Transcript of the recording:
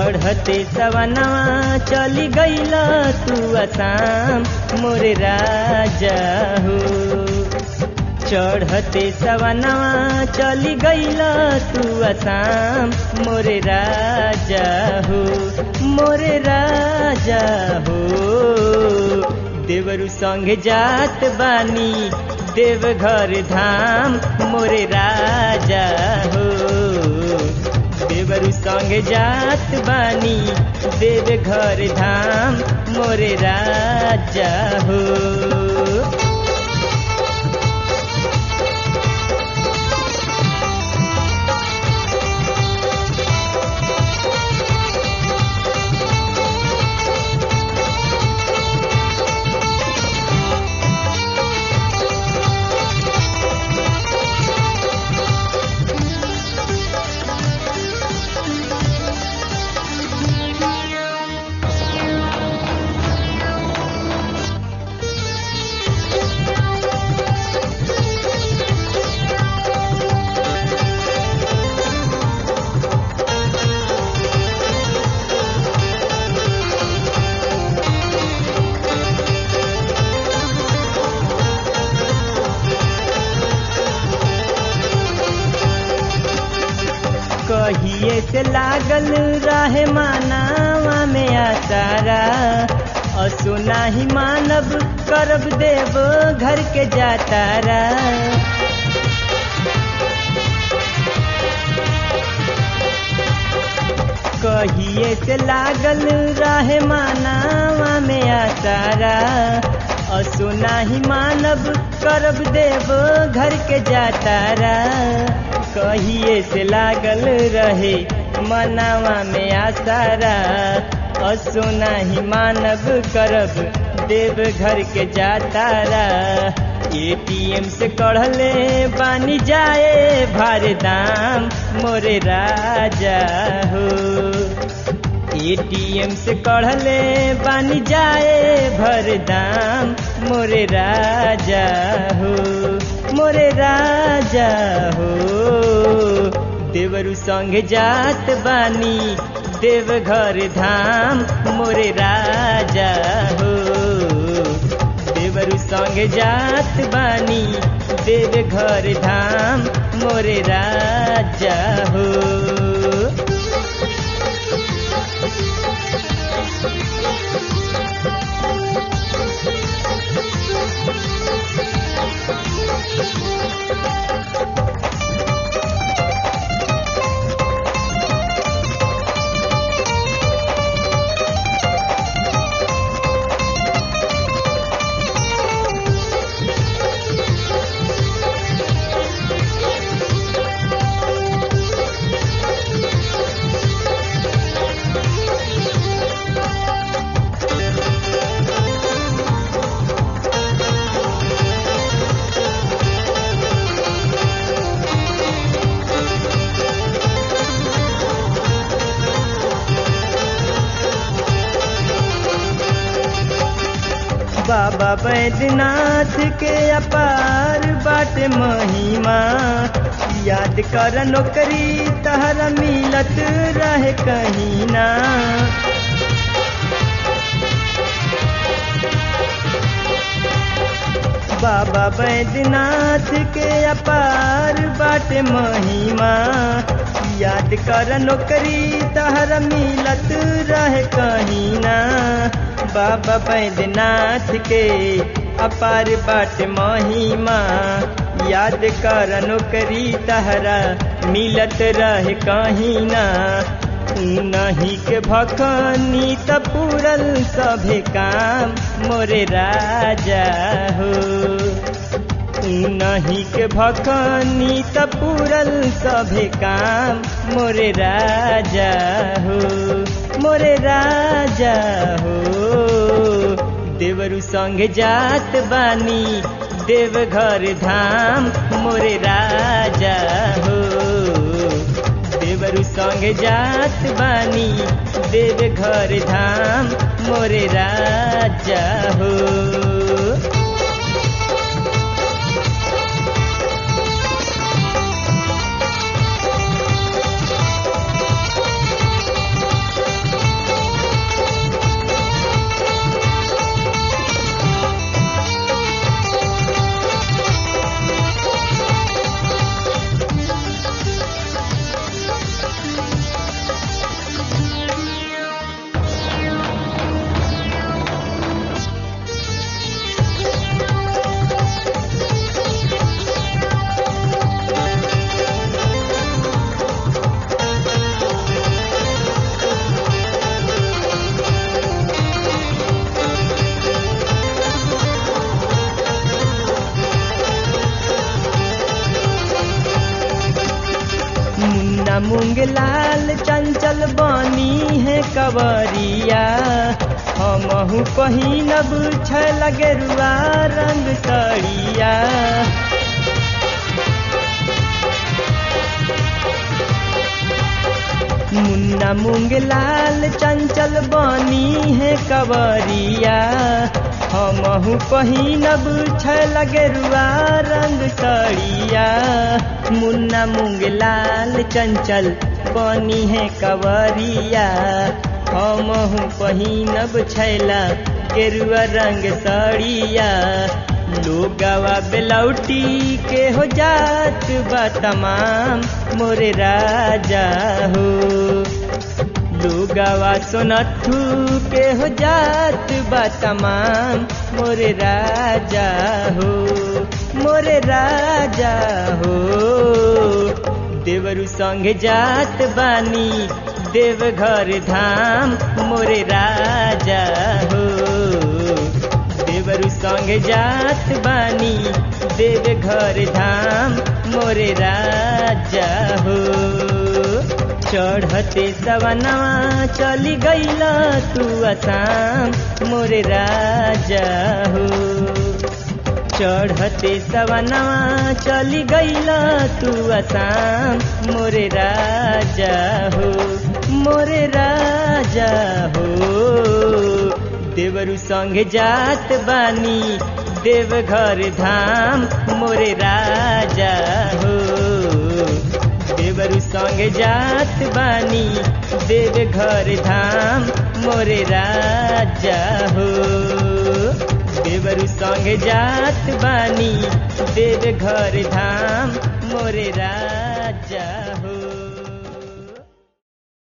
चढ़ते सवनवा चली गईल तू असाम मोरे राजा हो चढ़ते सवनवा चली गईल तू असाम मोरे राजा हो मोरे राजा हो देवरु संग जात बानी देवघर धाम मोरे राजा हो देवरु संग जात बानी देवघर धाम मोरे राजा हो कहिए से लागल रहे मानावा में आसारा असो नाही मानब करब देव घर के जातारा कहिए से लागल रहे मानावा में आसारा असो नाही मानब करब देव घर के जातारा कहिए से लागल रहे मनावा में आसारा असो नाही मानब करब देव घर के जातारा एटीएम से कढ़ले बानी जाए भारे दाम मोरे राजा हो एटीएम से कढ़ले बानी जाए भर दाम मोरे राजा हो मोरे राजा हो देवरु संग जात बानी देवघर धाम मोरे राजा हो देवरु संग जात बानी देवघर धाम मोरे राजा हो बाबा बैद्यनाथ के अपार बाट महिमा याद कर नौकरी तहरा मिलत रहे कहीं ना बाबा बैद्यनाथ के अपार बाट महिमा याद कर नौकरी तहरा मिलत रहे कहीं ना बाबा बैद्यनाथ के अपार बाट महिमा याद कर नौकरी तहरा मिलत रहे कहीं ना नहीं के भखनी त पूरल सभे काम मोरे राजा हो नहीं के भखनी त पूरल सभे काम मोरे राजा हो मोरे राजा हो देवरु संग जात बानी देवघर धाम मोरे राजा हो देवरु संग जात बानी देवघर धाम मोरे राजा हो मूंग लाल चंचल बनी है कवरिया हमहू पहिनब छैल गेरुआ रंग सड़िया मुन्ना मूंग लाल चंचल बनी है कवरिया हमहू पहिनब छैल गेरुआ रंग सड़िया मुन्ना मूंग लाल चंचल बनी है कवरिया हमहू पहिनब छैला गेरुआ रंग सड़िया लोगवा बेलौटी के हो जात बा तमाम मोरे राजा हो लोगवा सोनथू के हो जात बा तमाम मोरे राजा हो मोरे राजा हो देवरु संगे जात बानी देवघर धाम मोरे राजा हो देवरु संगे जात बानी देवघर धाम मोरे राजा हो चढ़ते सवनवा चली गईला तू असाम मोरे राजा हो चढ़ते सवनवा चली गईला तू असाम मोरे राजा हो मोरे राजा हो देवरु संगे जात बानी देवघर धाम मोरे राजा हो देवरु संगे जात बानी देवघर धाम मोरे राजा हो देवरु संगे जात बानी देवघर धाम मोरे राजा